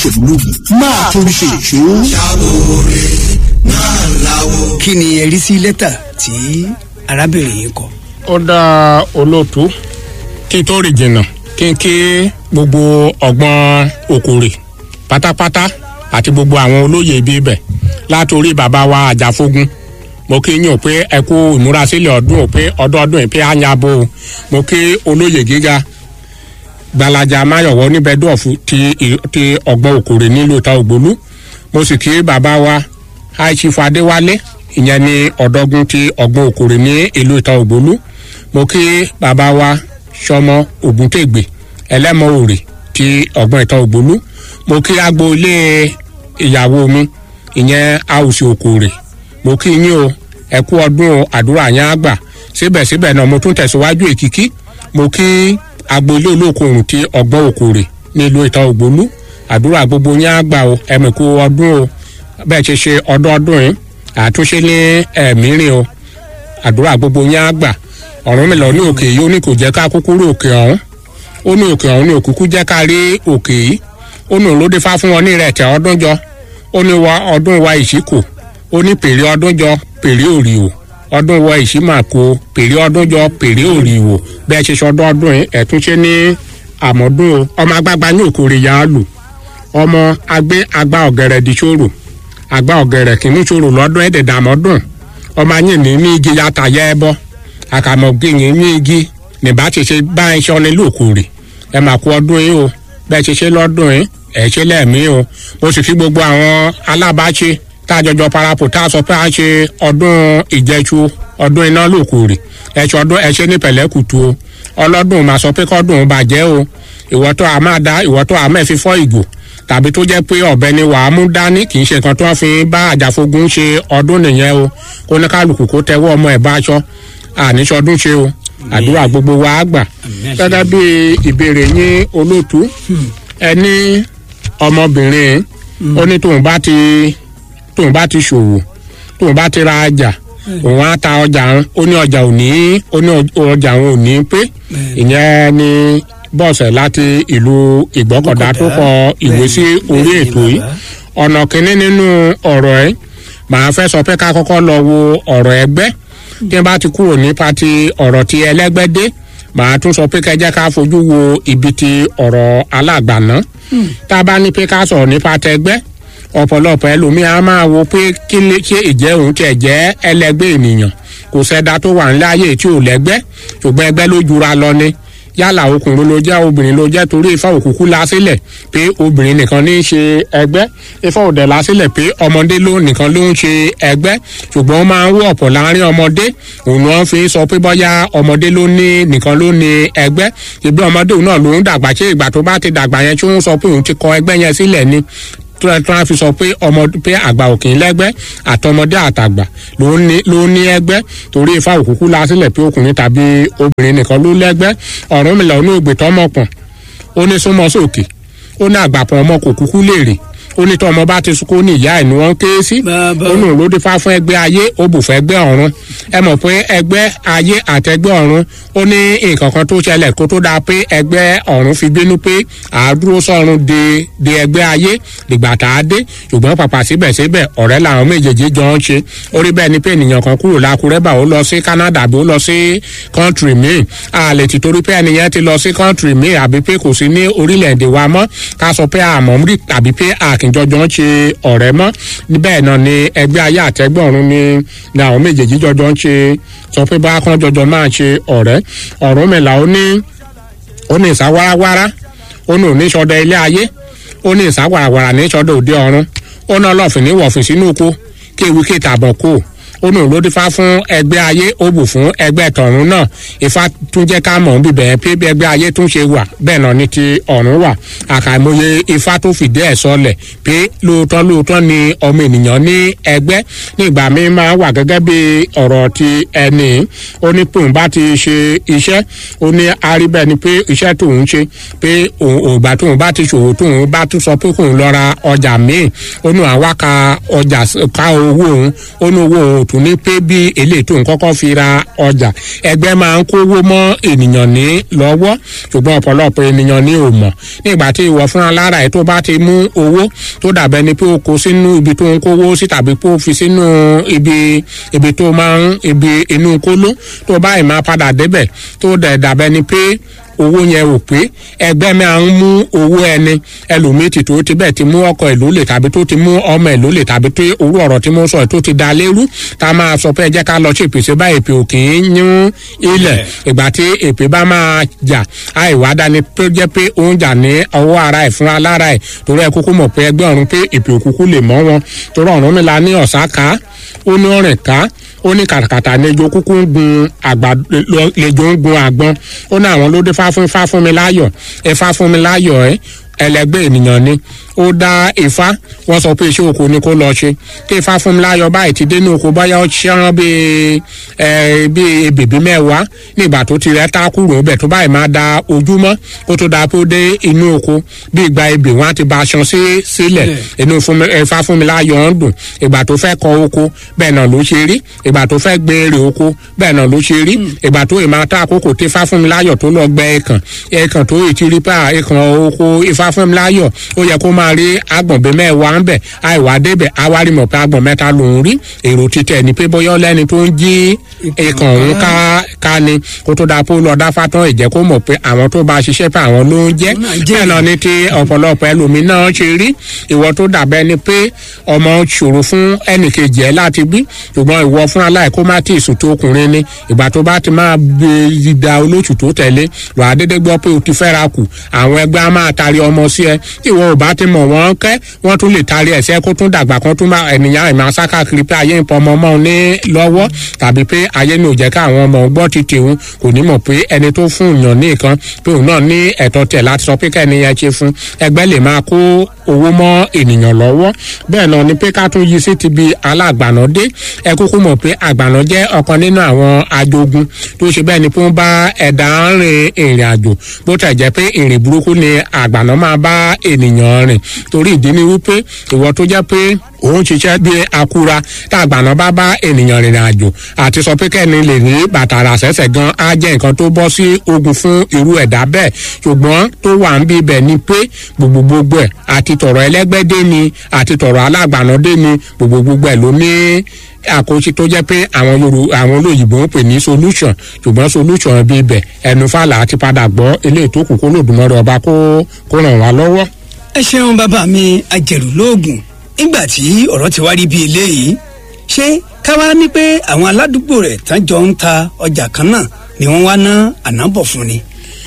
ìjẹ̀bú lógún máa torí ṣe ìṣó. kí ni ẹ rí sí lẹ́tà tí arábìnrin yìí kọ. ó dá olóòtú kí n tó rìn jìnnà kí n kí gbogbo ọgbọ́n òkòrè pátápátá àti gbogbo àwọn olóyè ibi ibẹ̀ látòrí bàbá wa àjàfógun mo kí yín o pé ẹ kú ìmúrasílẹ̀ ọdún o pé ọdọọdún yìí pé á yan abo o mo kí olóyè gíga gbalaja mayọ̀wọ́ níbẹ̀dọ̀fù ti ti ọgbọ́n òkòrè nílùú ìta ògbólú mo sì kí bàbá wa aishifu adéwálé ìyẹn ní ọ̀dọ́gun ti ọgbọ́n òkòrè ní ìlú ìta ògbólú mo kí bàbá wa sọmọ ògúntègbè ẹlẹ́mọ òrè ti ọgbọ́n ìta ògbólú mo kí agboolé ìyàwó mi ìyẹn àwùsì òkòrè mo kí yín o ẹ kú ọdún o àdúrà yẹn á gbà síbẹ̀síbẹ̀ náà mo tún tẹ̀síwájú èkìkí mo kí agboolé olókoòrùn ti ọgbọ́n òkòrè nílùú ìta ògbólú àdúrà gbogbo yẹn á gbà o ẹ̀mí kú ọdún o bẹ́ẹ̀ ṣe ṣe ọdọọdún yìí àtúnṣe ní ẹ̀mírìn o àdúrà gbogbo yẹn á gbà ọ̀run mi lọ ní òkè yìí ó ní kò jẹ́ ká kúkúrú òkè ọ̀hún ó ní òkè ọ̀hún ní òkúkú jẹ́ ká rí òkè yìí ó ní òlódé fá fún wọn ní ìrẹ̀tẹ̀ ọdún jọ ó ní wa ọdún wa ìṣíkò ó ní pèrè ọdún jọ pèrè òrìwò ọdún wa ìṣímàkó pèrè ọdún jọ pèrè òrìwò bẹ́ẹ̀ ṣe ṣọdún ọdún yìí ẹ̀túnṣe ní àmọ́dún o ọmọ agbágbá ní òkòrè yà á lù ọmọ agbé agbá ọ̀gẹ̀rẹ̀ di ṣòro agbá ọ̀gẹ̀rẹ̀ kìíní ṣòro lọ́dún ẹ̀dẹ̀dẹ̀ àmọ́dún ọmọ ayé ní ní igi yàtà yẹ ẹ bọ́ àkàmọ̀gbìyìn ní igi nìbá ti ṣe bá ẹ ṣọ́ ní lòkòrè ẹ mà kú ọdún yìí o bẹ́ẹ̀ ṣe ṣe lọ́dún yìí ẹ̀ ṣe lẹ́ẹ̀mí o mo sì fi gbogbo àwọn alábàáṣe tá a jọjọ parapọ̀ tá a sọ pé a ṣe ọdún ìjẹṣu ọdún iná lòkòrè ẹ̀ṣọ́ ọdún ẹ̀ṣẹ́ ní pẹ̀lẹ́kùtù o ọlọ́dún máa sọ pé kọ́dún bàjẹ́ o ìwọ́tọ́ a máa dá ìwọ́tọ́ a máa fi fọ́ ìgò tàbí tó jẹ́ pé ọ̀bẹ ni wàá mú dání kì í ṣe nǹkan tó wọ́n fi bá àjàfogun ṣe ọdún nìyẹn o kó ní kálukú kó tẹ́wọ́ ọmọ ẹ̀ bá aṣọ àníṣọdún ṣe o àdúrà gbogbo wa á gbà gẹ́gẹ́ bí ìbéèrè yín olóòtú ẹni ọmọbìnrin ó ní tóun bá ti tóun bá ti ṣòwò tóun bá ti ra ọjà òun á ta ọjà òun ó ní ọjà òní ó ní ọjà òun ò ní pé ìyẹn ni bọ́ọ̀sẹ̀ láti ìlú ìgbọ́kọ̀dá tó kọ ìwé sí orí ètò yìí ọ̀nà kínní nínú ọ̀rọ̀ ẹ̀ màá fẹ́ sọ pé ká kọ́kọ́ lọ wo ọ̀rọ̀ ẹgbẹ́ tí wọ́n bá ti kúrò nípa ti ọ̀rọ̀ ti ẹlẹ́gbẹ́ dé màá tún sọ pé kẹjẹ́ ká fojú wo ibi ti ọ̀rọ̀ alágbàná tá a bá ní pé ká sọ̀rọ̀ nípa tẹgbẹ́ ọ̀pọ̀lọpọ̀ ẹlòmíì á máa wo pé kí lè ṣe ìjẹ́ òun tiẹ̀ jẹ́ ẹlẹ́gbẹ́ ènìyàn kò sẹ́dá tó wà ńlẹ́ ayé tí ò lẹ́gbẹ́ ṣùgbọ́n ẹgbẹ́ ló jura lọ ni yálà ọkùnrin ló jẹ́ obìnrin ló jẹ́ torí ifá òkùnkùn la sílẹ̀ pé obìnrin nìkan ní í ṣe ẹgbẹ́ ifá òdẹ̀ la sílẹ̀ pé ọmọdé ló nìkan ló ń ṣe ẹgbẹ́ ṣùgbọ́n ó máa ń wọ́ ọ̀pọ̀ láàrin ọmọdé òun wọn fi sọ pé bọ́yá ọmọdé ló ní nìkan ló ní ẹgbẹ́ ìgbé ọmọdé òun náà ló ń dàgbà ṣé ìgbà tó bá ti dàgbà yẹn tí ó ń sọ pé òun ti kọ ẹgbẹ́ yẹn sílẹ̀ ni tó ẹ tó a fi sọ pé ọmọ pé àgbà òkè lẹ́gbẹ́ àtọmọdé àtàgbà ló ní ló ní ẹgbẹ́ torí ifá òkúkú la sílẹ̀ pé ọkùnrin tàbí obìnrin nìkan ló lẹ́gbẹ́ ọ̀run mi lọ ní ògbè tọmọpọ̀n ó ní súnmọ́ sókè ó ní àgbàpọ̀ ọmọ kò kúkú léèrè ó ní tí ọmọ bá ti sunkún ní ìyá ẹ̀ ni wọ́n ké sí ó nù ló dé fá fún ẹgbẹ́ ayé ó bù fún ẹgbẹ́ ọ̀run ẹ mọ̀ pé ẹgbẹ́ ayé àtẹgbẹ́ ọ̀run ó ní nǹkan kan tó ṣẹlẹ̀ kó tó dáa pé ẹgbẹ́ ọ̀run fi bínú pé àádúró sọ̀run de de ẹgbẹ́ ayé dìgbà tá a dé ṣùgbọ́n pàpà síbẹ̀síbẹ̀ ọ̀rẹ́ làwọn méjèèjì jọ ń ṣe orí bẹ́ẹ̀ ni pé ènìyàn kan kúrò lákùrẹ́ bá ó lọ sí Canada bí ó lọ sí kọ́ńtìrì míì a lè ti torí pé ẹnìyẹn ti lọ sí kọ́ńtìrì míì àbí pé kò sí ní orílẹ̀-èdè wa mọ́ ká sọ pé àmọ́ rí tàbí pé àkìnjọjọ ń ṣe ọ̀rẹ́ mọ́ bẹ́ẹ̀ náà ni ẹgbẹ́ ayé àtẹgbẹ́ ọ̀run ni ni àwọn méjèèjì jọjọ ń ṣe sọ pé bá kán jọjọ máa ṣe ọ̀rẹ́ ọ̀run mẹ́la ó ní ó ní ìsá wáráwárá ó ní òní sọdọ ilé ayé ó ní ìsá wàràwàrà ní sọdọ òde ọ̀run ó ní ọlọ́fìn ní wọ̀fìn sínú oko kéwì kétàbọ̀ kó ó ní òun ló dífá fún ẹgbẹ́ ayé ó bù fún ẹgbẹ́ tọ̀run náà ifá tún jẹ́ ká mọ̀ ń bíbẹ̀ pé bí ẹgbẹ́ ayé tún ṣe wà bẹ́ẹ̀ náà ni ti ọ̀run wà àkàìmọye ifá tó fìdí ẹ̀ sọlẹ̀ pé lóòótọ́ lóòótọ́ ni ọmọ ènìyàn ní ẹgbẹ́ nígbà míì máa wà gẹ́gẹ́ bí ọ̀rọ̀ ti ẹni ó ní pé òun bá ti ṣe iṣẹ́ ó ní aríbẹ̀ ni pé iṣẹ́ tóun ṣe pé ògbà tóun bá ti ṣòwò tóun bá tún sọ pé kóun lọ ra ọjà míì ó ní àwa ka ọjà ká owó òun ó ní owó òun tún ní pé bí eléyìí tó ń kọ́kọ́ fi ra ọjà ẹgbẹ́ máa ń kówó mọ́ ènìyàn ní lọ́wọ́ ṣùgbọ́n ọ̀pọ̀lọpọ̀ ènìyàn ní ò mọ̀ nígbà tí ìwọ fúnra lára ẹ̀ tó bá ti mú owó tó dàbẹ́ ni pé o kó sínú ibi tó ń kówó sí tàbí pé o fi sínú ibi ibi tó máa ń ibi inú kóló tó báyìí máa padà débẹ̀ tó dẹ̀ dàbẹ́ ni pé owó yẹn ò pé ẹgbẹ́ máa ń mú owó ẹni ẹlòmíì tí tó ti bẹ́ẹ̀ ti mú ọkọ ẹ̀ lólè tàbí tó ti mú ọmọ ẹ̀ lólè tàbí tó orú ọ̀rọ̀ tí mo sọ ẹ̀ tó ti da lérú tá a máa sọ pé ẹ jẹ́ ká lọ sí ìpèsè bá èpè òkè ń yún ilẹ̀ ìgbà tí èpè bá máa jà àìwá dání tó jẹ́ pé ó ń jà ní ọwọ́ ara ẹ̀ fúnra lára ẹ̀ torí ẹ kúkú mọ̀ pé ẹgbẹ́ ọ̀run pé èpè òkúkú lè mọ́ wọn torí ọ̀run mi la ní ọ̀sá ká ó ní ọ̀rìn ká ó ní kàtàkàtà lejò kúkú ń gun àgbà lejò ń gun àgbọn ó ní àwọn ló dé fá fún fá fún mi láyọ̀ ẹ fá fún mi láyọ̀ ẹ ẹlẹgbẹ́ ènìyàn ni ó dá ifá wọ́n sọ pé iṣẹ́ oko ni kó lọ ṣe kí ifá fún mi láyọ̀ báyìí ti dénú oko báyà ó ṣẹ́rán bíi ẹ bíi bèbí mẹ́wàá nígbà tó ti rẹ́ tá kúrò bẹ̀ tó báyìí máa da ojúmọ́ kó tó da pé ó dé inú oko bí ìgbà ebè wọn á ti ba aṣọ sí sílẹ̀ inú ifá fún mi láyọ̀ ń dùn ìgbà tó fẹ́ kọ oko bẹ́ẹ̀ náà ló ṣe rí ìgbà tó fẹ́ gbé èrè oko bẹ́ẹ̀ náà ló ṣe rí ìgbà tó ì máa tá àkókò tí ifá fún mi láyọ̀ tó lọ gbẹ ẹ̀kàn ẹ̀kàn tó ì ti rí pa ẹ̀kàn oko ifá fún mi láyọ̀ ó yẹ kó máa rí agbọ̀nbẹ mẹ́wàá ń bẹ̀ àìwá débẹ̀ àwárí mọ̀ pé agbọ̀n mẹ́ta lòún rí èrò títẹ̀ ní pé bóyá lẹ́ni tó ń jí ẹ̀kàn òun ká ká ni kó tó dáa pé ó lọ dáfá tán ìjẹ́ kó mọ̀ pé àwọn tó bá ṣiṣẹ́ pé àwọn ló ń jẹ́ bẹ́ẹ̀ náà ni ti ọ̀pọ̀lọpọ̀ ẹlòmíín náà ṣe rí ìwọ tó dàbẹ́ ni pé ọmọ ṣòro fún ẹnìkejì ẹ láti bí ṣùgbọ́n ìwọ fún aláì kó má tí ì sùn tó ọkùnrin ni ìgbà tó bá ti máa gbé ìdá olóṣù tó tẹ̀lé wà á dédé gbọ́ pé o ti fẹ́ra kù àwọn ẹgbẹ́ á máa tari ọmọ sí ẹ tí ìwọ ò bá ti mọ̀ wọ́n kẹ́ wọ́n tún lè tari ẹ̀sẹ̀ kó tún dàgbà kan tún máa ènìyàn ìmọ̀ sákàkiri pé ayé ń pọ ọmọ ọmọ ní lọ́wọ́ tàbí pé ayé ní ò jẹ́ káwọn ọmọ gbọ́ ti tèun kò ní mọ̀ pé ẹni tó fún ìyàn ní nǹkan pé òun náà ní ẹ̀tọ́ tẹ̀ láti sọ pé kẹ́ni yẹn ṣe fún ẹgbẹ́ lè máa kó owó mọ́ ènìyàn lọ́wọ́ bẹ́ẹ̀ náà ni pé ká tún yí sí ti bi alágbàná dé ẹ kúkú mọ̀ pé àgbàná jẹ́ ọ̀kan nínú àwọn ajogun tó ṣe bẹ́ẹ̀ ni pé ó ń bá ẹ̀dá rìn ìrìn àjò bó tẹ̀ jẹ́ pé ìrìn burúkú ni àgbàná máa bá ènìyàn rìn torí ìdí ni wípé ìwọ tó jẹ́ pé òun ṣiṣẹ́ bí akura tá àgbàná bá bá ènìyàn rìnrìn àjò àti sọ pé kẹ́ni lè ní bàtà rà sẹ́sẹ̀ gan á jẹ́ nǹkan tó bọ́ sí ogun fún irú ẹ̀dá bẹ́ẹ̀ ṣùgbọ́n tó wà ń bí ibẹ̀ ni pé gbogbo gbogbo ẹ̀ àti tọ̀rọ̀ ẹlẹ́gbẹ́dé ni àti tọ̀rọ̀ alágbàná dé ni gbogbo gbogbo ẹ̀ ló ní àkóso tó jẹ́ pé àwọn yorù àwọn olóyìnbó ń pè ní solution ṣùgbọ́n solution bí ibẹ̀ ẹnu fàlà ti padà gbọ́ eléyìí tó kù kó lòdùmọ̀rẹ́ ọba kó kó ràn wá lọ́wọ́. ẹ ṣeun bàbá mi ajẹ̀rù lóògùn nígbà tí ọ̀rọ̀ ti wá rí bí eléyìí ṣé káwá ní pé àwọn aládùúgbò rẹ̀ tán jọ ń ta ọjà kan náà ni wọ́n wá ná ànábọ̀ fún ni.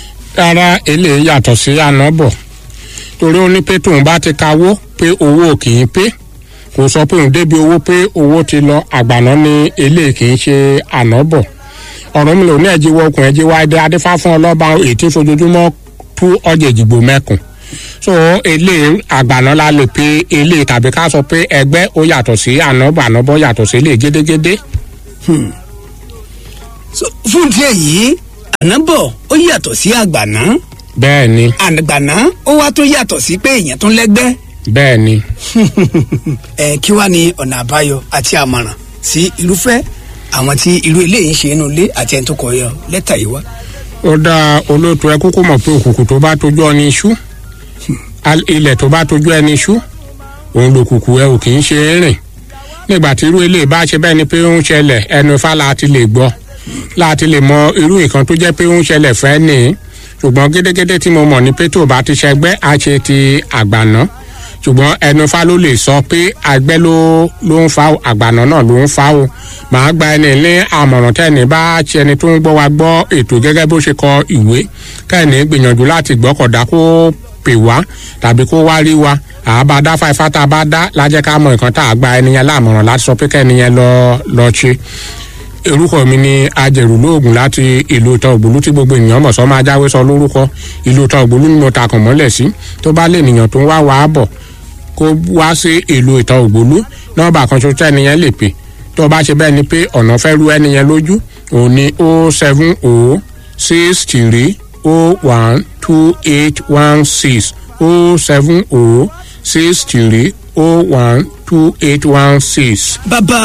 rárá eléyìí yàtọ̀ sí ànábọ̀ torí ó ní pé tóun bá ti kawó pé owó kì í pé kò sọ pé òun débi owó pé owó ti lọ àgbàná ní eléyìí kì í ṣe ànábọ̀ ọ̀rọ̀ mi lò ní ẹ̀jíwọ́ okùn ẹ̀jíwọ́ adé adéfá fún ọlọ́ba èyí tí fojoojúmọ́ tú ọjà ìdìbò mẹ́kùn so ilé àgbàná la lè pe ilé tàbí ká sọ pé ẹgbẹ́ ó yàtọ̀ sí ànábọ̀ ànábọ̀ yàtọ̀ sí ilé gédégédé. fún díẹ̀ yìí ànábọ̀ ó yàtọ̀ sí àgbàná bẹ́ẹ̀ ni àgbàná ó wá tó yàtọ̀ sí pé èèyàn tó lẹ́gbẹ́ bẹ́ẹ̀ ni ẹ kí wá ní ọ̀nà àbáyọ àti àmọ̀ràn sí irúfẹ́ àwọn tí irú eléyìí ń ṣe inú ilé àti ẹni tó kọ yọ lẹ́tà yìí wá. ó dá olóòtú ẹ kúkú mọ̀ pé òkùnkùn tó bá tójú ọ ní iṣu ilẹ̀ tó bá tójú ẹni iṣu òun lòkùnkùn ẹ ò kì í ṣe é rìn nígbà tí irú eléyìí bá ṣe bẹ́ẹ̀ ni pé ó ń ṣẹlẹ̀ ẹnu ifá láti lè gbọ́ láti lè mọ irú nǹkan tó jẹ́ pé ó ń ṣẹlẹ̀ fẹ́ nìyí ṣùgbọ́n gédégédé tí mo mọ̀ ni pé tó bá ti ṣẹgbẹ́ á ṣe ti àgbàná ṣùgbọ́n ẹnu fa ló lè sọ pé àgbẹ̀ ló ló ń fa àgbàná náà ló ń fa o màá gba ẹni ní àmọ̀ràn tẹ́ni bá ṣe ẹni tó ń gbọ́ wa gbọ́ ètò gẹ́gẹ́ bó ṣe kọ ìwé kẹ́ni gbìyànjú láti gbọ́kọ̀dá kó pè wá tàbí kó wá rí wa àbá dá fáifá tá a bá dá lájẹ́ ká mọ nǹkan tá a gba ẹni yẹn láàmọ̀ràn láti sọ pé kẹ́ni yẹn lọ lọ ṣe orúkọ mi ni ajẹrù lóògùn láti ìlú ìtàn ògbólú tí gbogbo ènìyàn mọ̀ sọ́ máa jáwé sọ lórúkọ ìlú ìtàn ògbólú ni mo ta kàn mọ́lẹ̀ sí tó bá lè nìyàn tó ń wá wàá bọ̀ kó wá sí ìlú ìtàn ògbólú nọ́ọ̀bà kan ṣoṣo ẹnìyẹn lè pè tó bá ṣe bẹ́ẹ̀ ni pé ọ̀nà fẹ́ ru ẹnìyẹn lójú òun ni o seven o six three o one two eight one six o seven o six three o one two eight one six. bàbá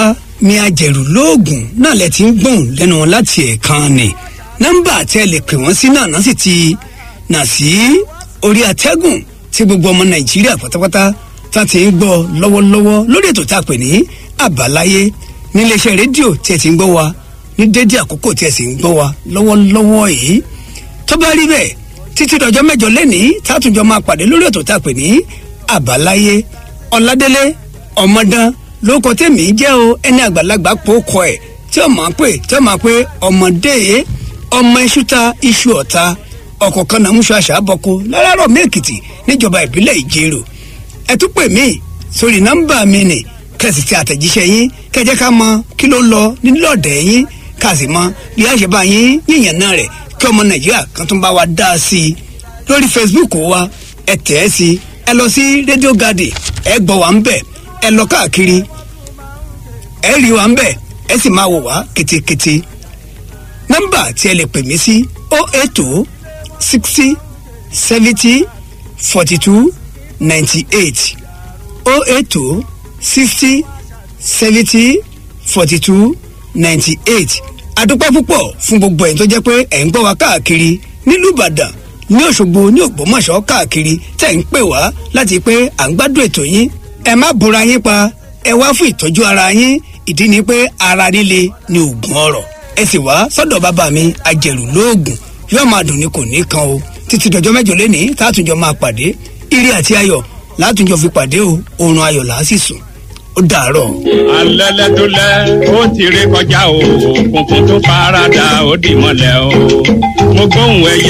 mi ajẹ̀rù lóògùn náà lẹ ti ń gbóhùn lẹ́nu wọn láti ẹ̀ẹ̀kan ni nọ́mbà tí ẹ lè pè wọ́n sí náà náà sì ti nà sí orí atẹ́gùn tí gbogbo ọmọ nàìjíríà pátápátá tá ti ń gbọ́ lọ́wọ́lọ́wọ́ lórí ètò tá a pè ní àbáláyé níléeṣẹ́ rédíò tí ẹ ti ń gbọ́ wa ní dédé àkókò tí ẹ sì ń gbọ́ wa lọ́wọ́lọ́wọ́ yìí tó bá rí bẹ́ẹ̀ títí dọjọ́ mẹ́jọ lẹ́nìí tátùjọ máa pàdé lórí ètò tá a pè ní àbáláyé ọ̀làdélé ọmọdán lóko tèmi jẹ́ o ẹni àgbàlagbà pòókọ ẹ̀ tí ó máa pè tí ó máa pé ọmọdé yé ọmọ iṣu ta iṣu ọ̀ta ọ̀kọ̀ọ̀kan náà múṣọ àṣà bọ́kọ láràárọ̀ mẹ́ẹ̀kìtì níjọba ìbílẹ̀ ìjẹrò ẹ tún pè mí sórí nọ́mbà mi nì kẹsì tí àtẹ̀jíṣẹ́ yín kẹjẹ́ ká mọ kí ló ń lọ nílọ̀dẹ̀ yín ká sì mọ bí a ṣe bá yín yíyàn náà rẹ̀ kí ọmọ nàìjíríà kan tún bá wa dá a sí i lórí facebook wa ẹ tẹ̀ ẹ́ sí ẹ lọ sí rédíò gàdì ẹ gbọ́ wa ń bẹ̀ ẹ lọ káàkiri ẹ rí wa ń bẹ̀ ẹ sì máa wò wá ketekete nọ́mbà tí ẹ lè pè mí sí o eight two sixty seventy forty two ninety eight o eight two sixty seventy forty two ninety eight adúpẹ́ púpọ̀ fún gbogbo ẹ̀yin tó jẹ́ pé ẹ̀ ń gbọ́ wa káàkiri nílùú ìbàdàn ní òṣogbo ní ògbómọ̀ṣọ́ káàkiri tẹ̀ ń pè wá láti pé à ń gbádùn ètò yín ẹ má bora yín pa ẹ wá fún ìtọ́jú ara yín ìdí ni pé ara líle ni oògùn ọrọ̀ ẹ sì wá sọ́dọ̀ bàbá mi ajẹ̀rù lóògùn yóò máa dùn ní kò ní kan o títí dọjọ́ mẹ́jọ lẹ́nìí tààtúnjọ máa pàdé ire àti ayọ̀ látúnjọ fi pàdé o oorun ayọ̀ làá sì sùn ó dàárọ̀. alẹ́lẹ́dúlẹ̀ ó ti rí kọjá o òkùnkùn tó farada ó dì mọ́lẹ̀ o mo gbóhùn ẹyẹ